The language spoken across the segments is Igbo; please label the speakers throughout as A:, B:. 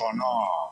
A: ụtọ nọ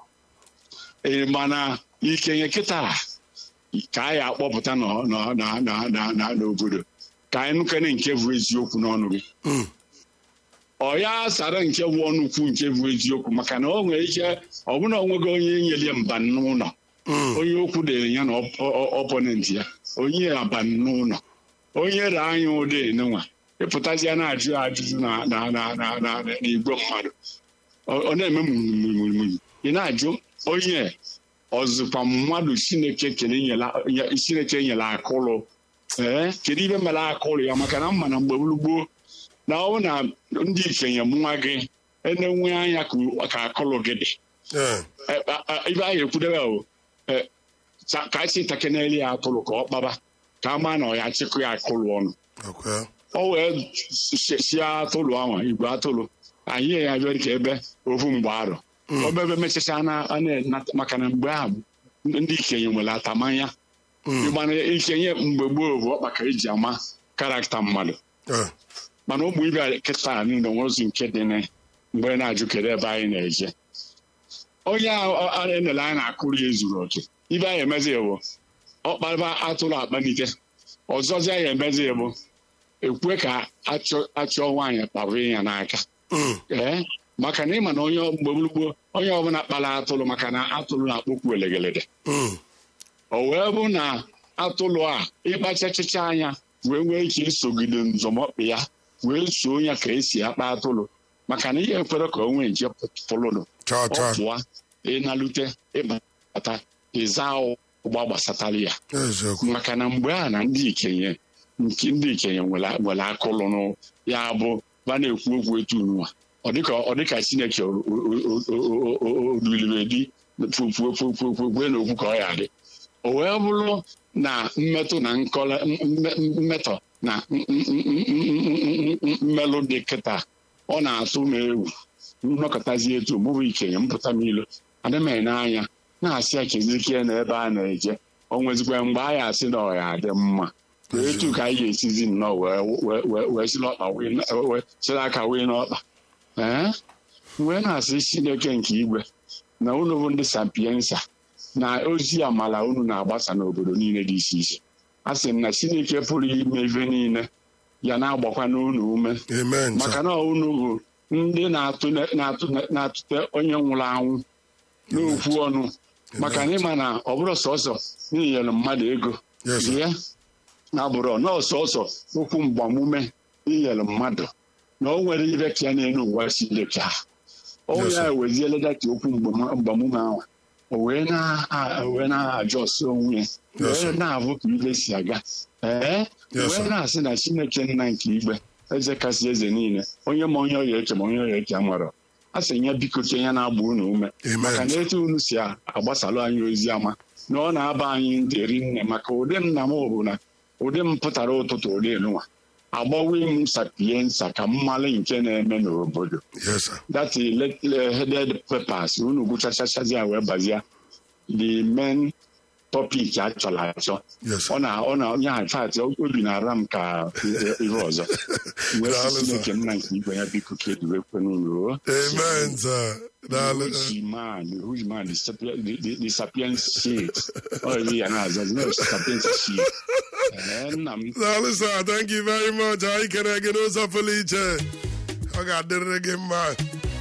A: ee mana ikenye kịta ka anyị akpọpụta nọ- nọ- na- na- na- na- n'obodo ka anyị nụkene nke bụ eziokwu n'ọnụ gị
B: Mm.
A: ọ ya sara nke bụ ọnụ kwu nke bụ eziokwu maka na o nwere ike ọbụna onweghị onye nyelie mba n'ụlọ
B: Mm.
A: onye okwu dere ya na ọponent ya onye aba n'ụlọ onye re anya ụdị nwa ịpụtazịa na-ajụ ajụjụ na na na na na na igwe mmadụ ọ ọ na-eme mụmụmụmụ ị na-ajụ onye ọzụkwa mmadụ chineke kere nyela- nye- chineke nyere akụrụ ee kedu ibe mere akụrụ ya maka na mma na mgbe gboo na ọ bụ na ndị ikenye nwa gị enenwe anya ka- ka akụrụ gị dị
B: Yeah.
A: Eh, ah, ah, ibe anyị ekwudebe o eh, sa- ka anyị si takeneli ya atụrụ ka ọ kpaba ka a maa na ọ ya chịkụ ya akụrụ ọnụ
B: Okay.
A: o wee si atụrụ ahụ igwe atụrụ anyị ya bịa ka ebe ofu mgbe arọ obebe mechacha na a na- maka na mgbe ahụ ndị ikenye nwere atamanya
B: Mm.
A: ịgbana ikenye mgbe gboo bụ ọkpa ka eji ama karakta mmadụ
B: Yeah.
A: mana ụmụ ibe kịta niile nwere ozu nke dị na mgbe na-ajụ kedu ebe anyị na-eje onye a- a enele anyị na-akụrụ ya ezuru oke ibe anyị emezi bụ ọkpara atụrụ akpanite ọzọzi anyị emezi bụ ekwe ka achọ achọ nwaanyị kpabụ ya n'aka
B: Mm.
A: ee maka na ịma na onye mgbe gboo onye ọbụla kpara atụrụ maka na atụrụ na-akpọkwu elegelede
B: Mm.
A: o wee bụ na atụrụ a ịkpachachicha anya wee nwee ike isogide nzọmọkpa ya wee soo ya ka esi akpa atụrụ maka na ihe ekwere ka o nwee nje pụlụnụ
B: Cha
A: ọ
B: cha.
A: pụọ ịnalute ịbata ịza ụgba gbasatara ya
B: Eziokwu.
A: maka na mgbe a na ndị ikenye nke ndị ikenye nwere nwere akụlụ nụ ya bụ ba na-ekwu okwu etu nwa ọ dịka ọ dịka chineke oduliredi fufufufufufe n'okwu ka ọ ya dị o wee bụrụ na mmetụ na nkọla mme- mmetọ na m- m- m- m- m- mmelụ dị kịta ọ na-atụ m egwu nnọkọtazi etu mụbụ ikenye mpụta m ilo adị m ene anya na-asị ya kezikie na ebe a na-eje o nwezikwa mgbe anyị asị na ọ ya adị mma etu ka anyị ga-esizi nnọọ wee wee wee wee si n'ọkpa wee na- wee siri aka wee n'ọkpa ee wee na-asị chineke nke igwe na unu bụ ndị sapiensa na ozi amala unu na-agbasa n'obodo niile dị iche iche a sị m na chineke pụrụ ime ife niile ya na-agbakwa n'unu ume
B: Amen.
A: maka
B: sir.
A: na unu bụ ndị na-atụ na-atụ- na-atụte onye nwụrụ anwụ n'okwu ọnụ maka na ịma na ọ bụrụ sọsọ n'inyere mmadụ ego
B: Yes, sir.
A: ya na bụrụ nọọsọsọ okwu mgbamume inyere mmadụ na o nwere ibe ka ya n'elu ụwa Chineke a o
B: Yes,
A: ya
B: sir.
A: eweziele data okwu mgbama- mgbamume ahụ o wee na- a- wee na-ajọsi onwe ya
B: Yes, sir.
A: wee na-abụ ka ibe si aga ee
B: Yes, sir.
A: wee na-asị na Chineke nna nke igbe eze kasị eze niile onye ma onye ọya eche ma onye ọya eche amara a sị ya biko ke ya na-agba unu ume
B: Amen,
A: maka na
B: sir.
A: etu unu si a- agbasalụ anyị ozi ama na ọ na-aba anyị ntị rinne maka ụdị nna m bụ na ụdị m pụtara ụtụtụ ụdị nụwa agbawe m sapiensa ka mmalụ nke na-eme n'obodo
B: Yes, sir.
A: that headed papers unu gụchachachazi ya wee bazie the main topic a chọrọ achọ
B: Yes, sir.
A: ọ na ọ na onye fat obi na-ara m ka ihe ọzọ wee
B: Daalụ,
A: sị
B: sir.
A: Chineke nna nke igwe ya biko ka eduwekwe n'ụlọ
B: Amen, sir. Daalụ.
A: Who's man? Who's man? The, sapien, the, the, the sapiens shit. Oh, yeah, no, there's no sapiens shit. Eh, nna m
B: Daalụ, sir. Thank you very much. Anyị kere gị n'ụzọ pụrụ iche. Ọ ga-adịrị gị mma.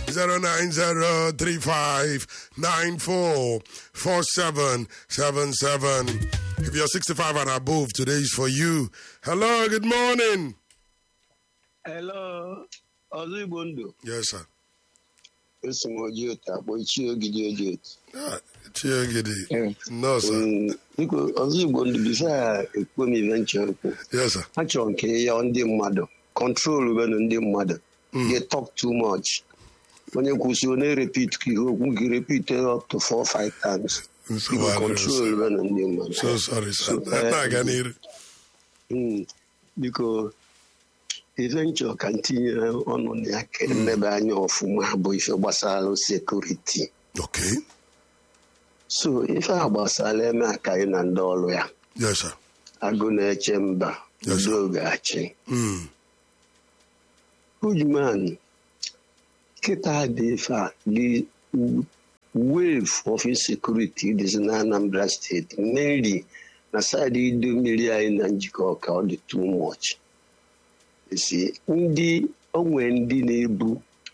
B: 09035944777. If you're 65 and above, today is for you. Hello, good morning.
C: Hello, ọzọ Igbo ndụ
B: Yes, sir.
C: eso m oji otu akpọ ichie ogidi oji otu.
B: Ah, Chiegidi.
C: Eh,
B: No, sir.
C: mm, Biko ọzọ Igbo ndụ bifo ya ekwu m ibe nche okwu.
B: Yes, sir.
C: Ha chọrọ nke ya ndị mmadụ kọntrol benu ndị mmadụ they talk too much. Onye kwụsị ọ na-erepit ka ihe okwu gị repit up to four five times.
B: Nsogbu
C: Biko
B: adịrị,
C: kọntrol
B: sir.
C: benu ndị mmadụ.
B: So sorry, sir.
C: So, eh,
B: Na-aga n'iru.
C: Mm, Biko ife nchọ ka ntinye ọnụ na ya ka emebe anya ọfụma bụ ife gbasara sekuriti.
B: Okay.
C: so ife a gbasara eme akaghị na ndị ọrụ ya
B: Yes, sir.
C: agụ na-eche mba
B: Yes, sir.
C: udo ga-achị
B: Mm.
C: ujuman kịta dị ife a gị wave of insecurity dịzi na anambra steeti mainly na saịdị ido mmiri anyị na njikọ ka ọ dị too much si ndị onwe ndị na-ebu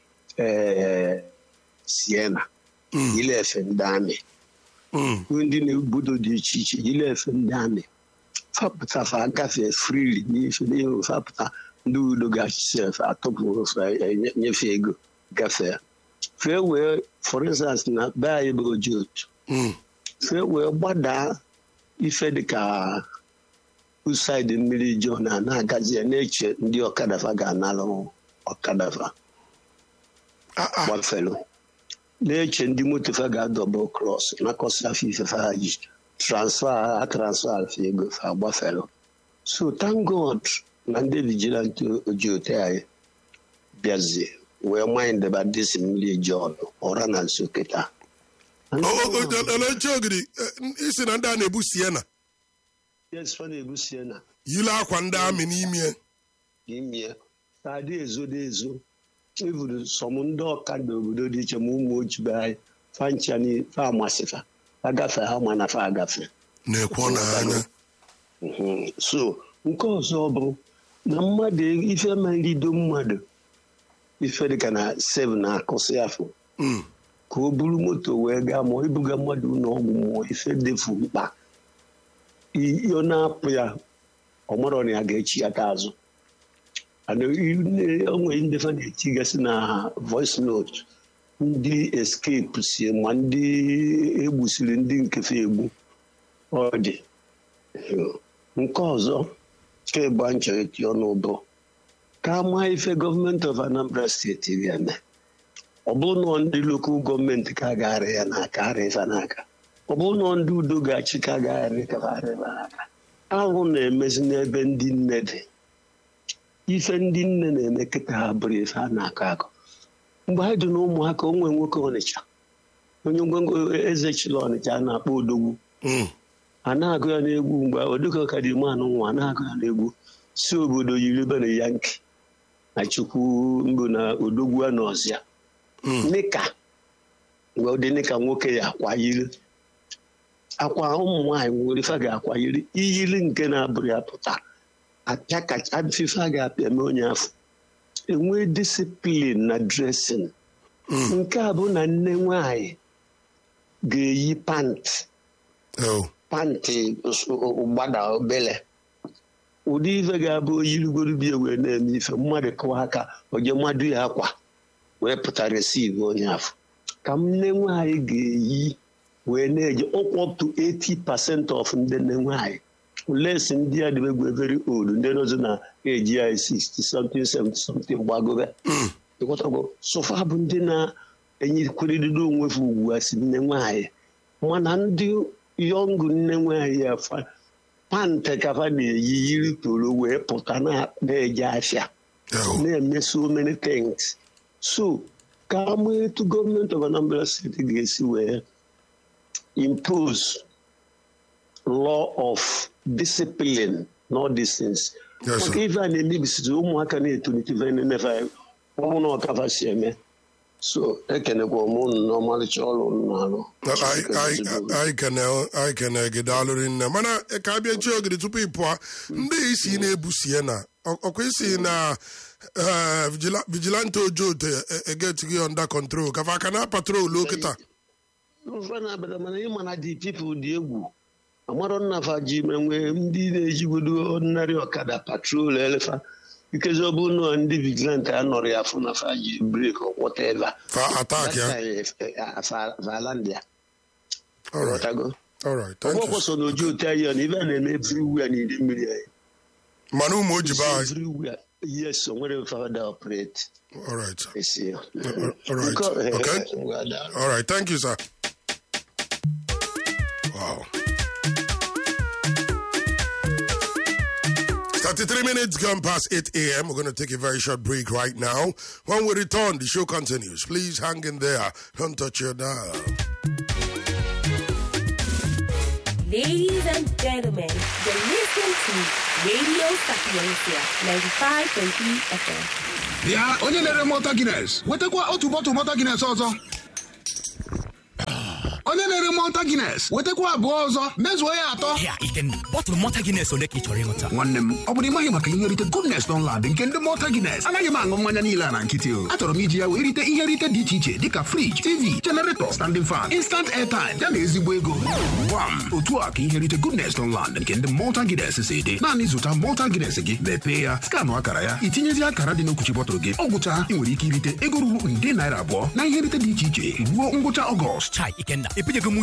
C: ee siena ilefe ndị amị
B: Mm.
C: ndị na-ebudo dị iche iche ilefe ndị amị fapụta fa agafe frili n'ife n'ihu fapụta ndị udo ga-achịsi efe atụpụ fa enye- nyefe ego gafee fee wee for instance na be anyị bụ oji otu
B: Mm.
C: fee wee gbadaa ife dịka usaid mmiri jo na na-agazi ya na-eche ndị ọkadafa ga-analụ ọkadafa
B: Ah, ah.
C: gbafelu na-eche ndị motofa ga-adọbụ kros nakọsi afọ ifefe ha ji transfa a transfa afọ ego fa gbafelu so thank god na ndị vigilanti oji ote anyị bịazie wee mindeba disi mmiri john ọra na nso kịta
B: O- o- o- eleche ogidi eh, isi na ndị a na-ebu siena
C: yes fa na-ebusie na
B: yile akwa ndị amị n'ime
C: n'ime adị ezodo ezo evuru sọm ndị ọkada obodo dị iche ma ụmụ ojibe anyị fancha fa amasịfa agafe ha ma na fa agafe
B: na-ekwo n'anya
C: Mhm. so nke ọzọ bụ na mmadụ ife ma nrido mmadụ ife dịka na sev na-akụsị afọ
B: Mm.
C: ka o buru moto wee gaa ma ọ ibuga mmadụ n'ọgwụ ma ife defu mkpa I- ọ na-apụ ya ọ marọ na ya ga-echi ya ka azụ Ana i- o nwere ndị fa na-etigasị na voice note ndị escape si ma ndị egbusiri ndị nkefe egbu ọ dị nke ọzọ ka ịgba nchọrọ eti ọnụ bụ ka ama ife gọọmenti of anambra steeti ga-eme ọ bụrụ na ndị lokal gọọmenti ka ga-arị ya n'aka arị ife n'aka ọ bụrụ na ndị udo ga-achị ka ga-arị ka arị ife n'aka ahụ na-emezi n'ebe ndị nne dị ife ndị nne na-eme kịta ha bụrụ ife a na-akọ akọ mgbe anyị dị na ụmụaka onwe nwoke ọnịcha onye ngwongwo eze chịrị ọnịcha a na-akpọ odogwu
B: Mm.
C: a na-agụ ya n'egwu mgbe odịka ọkadimanụ nwa a na-agụ ya n'egwu si obodo yiri be na yanki na chukwu mbụ na odogwu a n'ọzịa
B: Mm.
C: nika mgbe ụdị nika nwoke ya akwa yiri akwa ụmụ nwaanyị nwere ife a ga-akwa yiri iyiri nke na-abụrụ ya pụta apịa kacha fife a ga-apịa mee onye afọ enwe disiplin na dresin
B: Mm.
C: nke a bụ na nne nwaanyị ga-eyi pantị
B: Oh.
C: pantị gbada obele ụdị ife ga-abụ oyirigoro bie wee na-eme ife mmadụ kụwa aka oje mmadụ ya akwa wee pụta resiv onye afọ ka m nne nwaanyị ga-eyi wee na-eje ụkwụ up to 80 percent of ndị nne nwaanyị les ndị a dịbegwe very old ndị nọzọ na eji ya 60 something 70 something gbagobe
B: Mm.
C: ịghọtago sofa bụ ndị na-enyekwarịrịdo onwe ha ugwu a si nne nwaanyị mana ndị yọngụ nne nwaanyị ya fa- pantị kafa na-eyi yiri toro wee pụta na- na-eje afịa
B: Oh.
C: na-eme so many things so ka ama etu gọọmenti of anambra steeti ga-esi wee impose law of discipline na all these things
B: Yes, sir.
C: maka ife a na-emebisiri ụmụaka na-etolite ife na-emefe ọnwụ na ọkafa si eme so ekenekwa m unu n'ọmalịcha ọrụ unu na-alụ
B: Anyị- anyị- anyị kene- anyị kene gị daalụrị nne mana ka a bịa chi ogidi tupu ị pụọ ndị isi na-ebu siena ọ- ọkwa isi na eh, vigila- vigilante ojote egetighị under control kafa aka na patrol okịta
C: Ofe na-abata mana ịma na dị pipụl dị egwu amarọ nnafa ji menwe ndị na-ejigodo ordinary ọkada patrol elefa ikezi ọ bụ na ndị vigilante a nọrọ ya afọ na fa ji brek whatever
B: fa atak ya
C: valandia
B: Alright,
C: ghọtago
B: alright, thank you.
C: ọgbọkwọ so na oji ote anyị na ibe a na-eme everywhere na iri mmiri anyị
B: mana ụmụ ojibe anyị
C: everywhere yes o nwere fada operate
B: alright sir.
C: esi
B: all right. Okay. All right, thank you, sir. Wow. 33 minutes gone past 8 a.m. We're going to take a very short break right now. When we return, the show continues. Please hang in there. Don't touch your dial.
D: Ladies and gentlemen, you're listening to Radio Sapiencia 95.3 FM.
E: bịa onye na-ere mọta gines wetakwa otu bọtụl mọta gines ọzọ malta guinness wetakwa abụọ ọzọ mezuo ya atọ
F: Ya Ikenna, bọtụlụ mọta Guinness ole ka ị chọrọ ịṅụta?
E: nwanne m ọ bụrụ ịmaghị maka ihe nrite goodness Dunlad nke ndị malta guinness anaghị m aṅụ mmanya niile a na nkịtị o achọrọ m iji ya wee rite ihe nrite dị iche iche dịka friji tv generator standing fan instant airtime ya na ezigbo ego gwam otu a ka ihe nrite goodness Dunlad nke ndị malta guinness si dị naanị zụta malta guinness gị mepee ya skanụ akara ya itinyezi akara dị n'okwuchi bọtụlụ gị ọ gwụcha ị nwere ike irite ego ruru nde naira abụọ na ihe nrite dị iche iche ruo ngwụcha ọgọst
F: Chai Ikenna, ebinyego m uche